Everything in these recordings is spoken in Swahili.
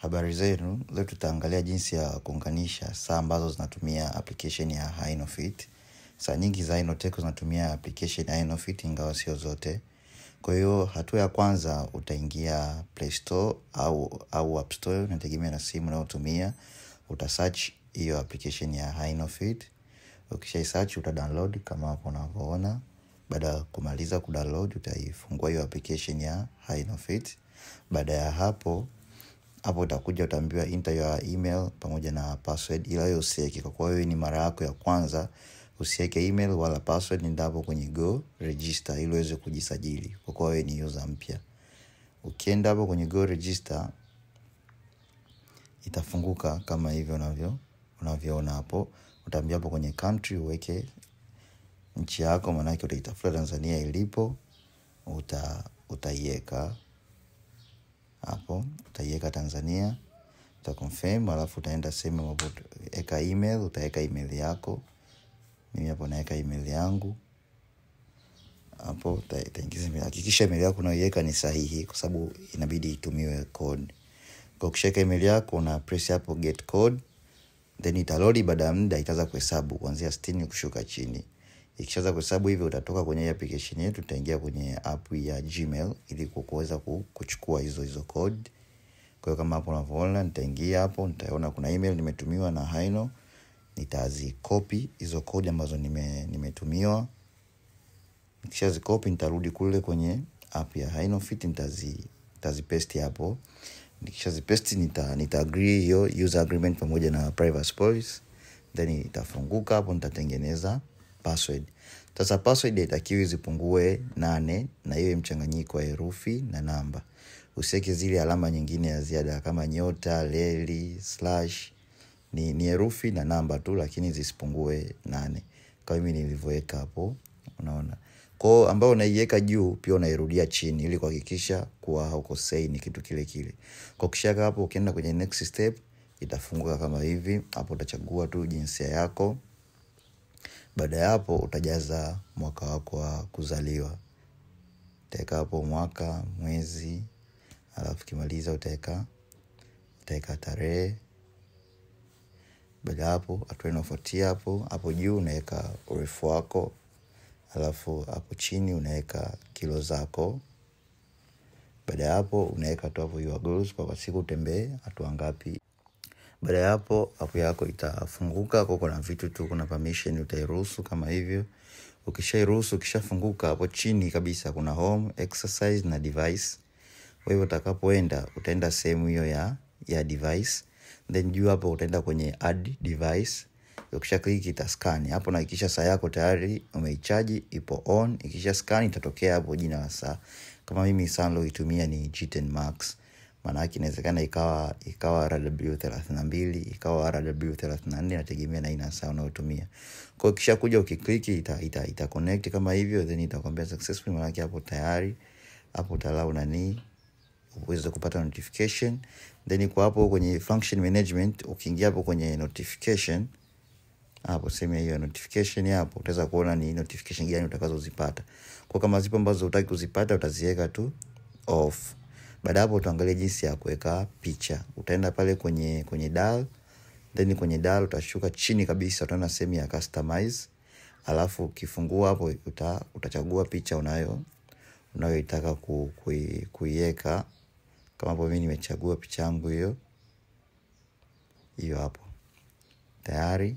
Habari zenu, leo tutaangalia jinsi ya kuunganisha saa ambazo zinatumia application ya Hynofit. Saa nyingi za Hynotech zinatumia application ya Hynofit ingawa sio zote. Kwa hiyo hatua ya kwanza utaingia Play Store au au App Store, inategemea na simu unayotumia. Utasearch hiyo application ya Hynofit. Ukisha search uta download kama hapo unavyoona. Baada ya kumaliza kudownload utaifungua hiyo application ya Hynofit. Baada ya hapo hapo utakuja utaambiwa enter your email pamoja na password, ila hiyo usiweke kwa kuwa hiyo ni mara yako ya kwanza. Usiweke email wala password, nenda hapo kwenye go register ili uweze kujisajili kwa kuwa wewe ni user mpya. Ukienda hapo kwenye go register itafunguka kama hivyo unavyo unavyoona hapo. Utaambia hapo kwenye country uweke nchi yako, maanake utaitafuta Tanzania ilipo, uta utaiweka hapo utaiweka Tanzania, uta confirm, alafu utaenda sehemu ambapo eka email, utaweka email yako. Mimi hapo naweka email yangu hapo, utaingiza email. Hakikisha email yako unayoiweka ni sahihi, kwa sababu inabidi itumiwe code. Kwa ukishaweka email yako una press hapo get code, then italodi. Baada ya muda itaanza kuhesabu kuanzia sitini kushuka chini. Ikishaanza kuhesabu hivyo, utatoka kwenye hii application yetu, utaingia kwenye app ya Gmail ili kuweza kuchukua hizo hizo code. Kwa hiyo kama hapo unavyoona, nitaingia hapo, nitaona kuna email nimetumiwa na Hyno, nitazikopi hizo code ambazo nime nimetumiwa. Nikishazikopi nitarudi kule kwenye app ya Hynofit, nitazi nitazipaste hapo. Nikishazipaste nita nita agree hiyo user agreement pamoja na privacy policy, then itafunguka hapo, nitatengeneza password. Sasa password haitakiwi zipungue nane na iwe mchanganyiko wa herufi na namba. Usiweke zile alama nyingine ya ziada kama nyota, leli, slash. Ni, ni herufi na namba tu, lakini zisipungue nane kama mimi nilivyoweka hapo, unaona. Kwa hiyo ambao unaiweka juu pia unairudia chini ili kuhakikisha kuwa haukosei, ni kitu kile kile. Kwa kishaka hapo, ukienda kwenye next step itafunguka kama hivi. Hapo utachagua tu jinsia yako. Baada ya hapo utajaza mwaka wako wa kuzaliwa, utaweka hapo mwaka, mwezi, alafu ukimaliza utaweka utaweka tarehe. Baada ya hapo, hatua inayofuatia hapo hapo juu unaweka urefu wako, alafu hapo chini unaweka kilo zako. Baada ya hapo unaweka tu hapo your goals, kwa siku utembee hatua ngapi. Baada ya hapo app yako itafunguka kwa kuna vitu tu, kuna permission utairuhusu kama hivyo. Ukishairuhusu, ukishafunguka hapo chini kabisa kuna home, exercise na device. Kwa hivyo utakapoenda utaenda sehemu hiyo ya ya device, then juu hapo utaenda kwenye add device. Ukisha click ita scan hapo, na hakikisha saa yako tayari umeichaji ipo on. Ikisha scan itatokea hapo jina la saa. Kama mimi saa niloitumia ni G10 Max maana yake inawezekana ikawa ikawa RW thelathini na mbili ikawa RW thelathini na nne inategemea na aina saa unayotumia. Kwa hiyo kisha kuja ukikliki ita, ita, ita connect kama hivyo, then itakwambia successful, maana yake hapo tayari hapo utalau nani uweze kupata notification. Then kwa hapo kwenye function management, ukiingia hapo kwenye notification hapo sehemu hiyo notification hapo utaweza kuona ni notification gani utakazozipata. Kwa kama zipo ambazo hutaki kuzipata utaziweka tu off. Baada hapo utaangalia jinsi ya kuweka picha. Utaenda pale kwenye kwenye dial, then kwenye dial utashuka chini kabisa, utaona sehemu ya customize, alafu ukifungua hapo uta, utachagua picha unayo unayoitaka ku, kui, kuiweka. Kama hapo mimi nimechagua picha yangu hiyo hiyo hapo tayari.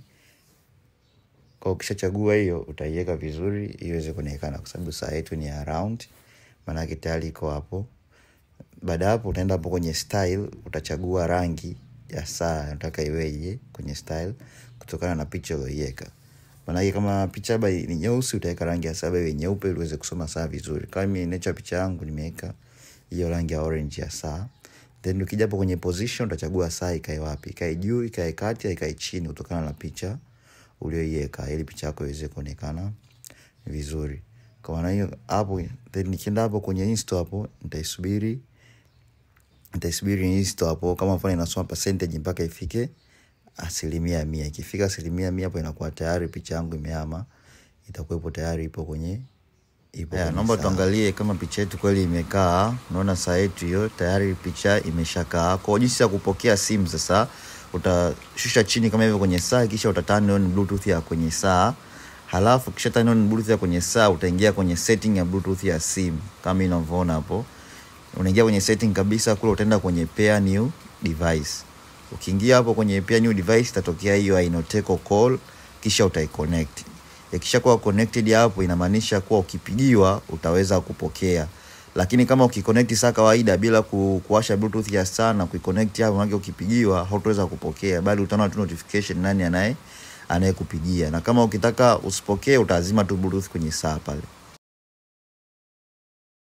Kwa ukishachagua hiyo utaiweka vizuri iweze kuonekana, kwa sababu saa yetu ni ya round, maana yake tayari iko hapo. Baada ya hapo utaenda hapo kwenye style, utachagua rangi ya saa unataka iweje kwenye style kutokana na picha uliyoiweka. Maana kama picha labda ni nyeusi, utaweka rangi ya saa iwe nyeupe ili uweze kusoma saa vizuri. Kama mimi nature picha yangu nimeweka hiyo rangi ya orange ya saa. Then ukija hapo kwenye position utachagua saa ikae wapi, ikae juu, ikae kati, ikae chini kutokana na picha uliyoiweka ili picha yako iweze kuonekana vizuri. Kwa maana hiyo hapo, then nikienda hapo kwenye install hapo nitaisubiri nitaisubiri install hapo, kama mfano inasoma percentage mpaka ifike asilimia mia. Ikifika asilimia mia hapo inakuwa tayari picha yangu imehama, itakuwepo tayari ipo kwenye ipo Yeah, kwenye naomba saa. tuangalie kama picha yetu kweli imekaa. Unaona saa yetu hiyo tayari picha imeshakaa. Kwa jinsi ya kupokea simu sasa, utashusha chini kama hivyo kwenye saa, kisha uta turn on bluetooth ya kwenye saa. Halafu kisha turn on bluetooth ya kwenye saa, utaingia kwenye setting ya bluetooth ya simu kama inavyoona hapo. Unaingia kwenye setting kabisa kule, utaenda kwenye pair new device. Ukiingia hapo kwenye pair new device, itatokea hiyo Inoteco call, kisha utaiconnect ikishakuwa connected hapo inamaanisha kuwa ukipigiwa utaweza kupokea lakini kama ukiconnect saa kawaida bila ku, kuwasha bluetooth ya saa na kuiconnect hapo maana ukipigiwa hautaweza kupokea bali utaona tu notification nani anaye anayekupigia na kama ukitaka usipokee utazima tu bluetooth kwenye saa pale